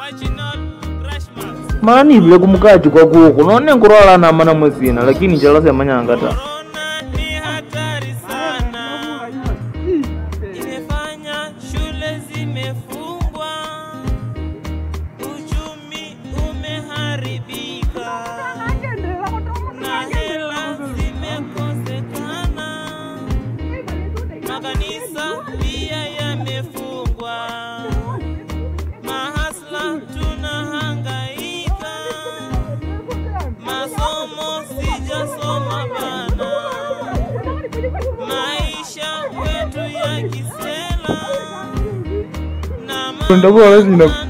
mani vile kumukachi kwa kuku none nkurwala na mana mwesina lakini chala semanyanga ta Korona ni hatari sana, imefanya shule zimefungwa, uchumi umeharibika na hela zimekosekana, makanisa pia yamefungwa, mahasla tunahangaika, masomo sijasoma bana, maisha kwetu ya kisela na Ndio bora zina-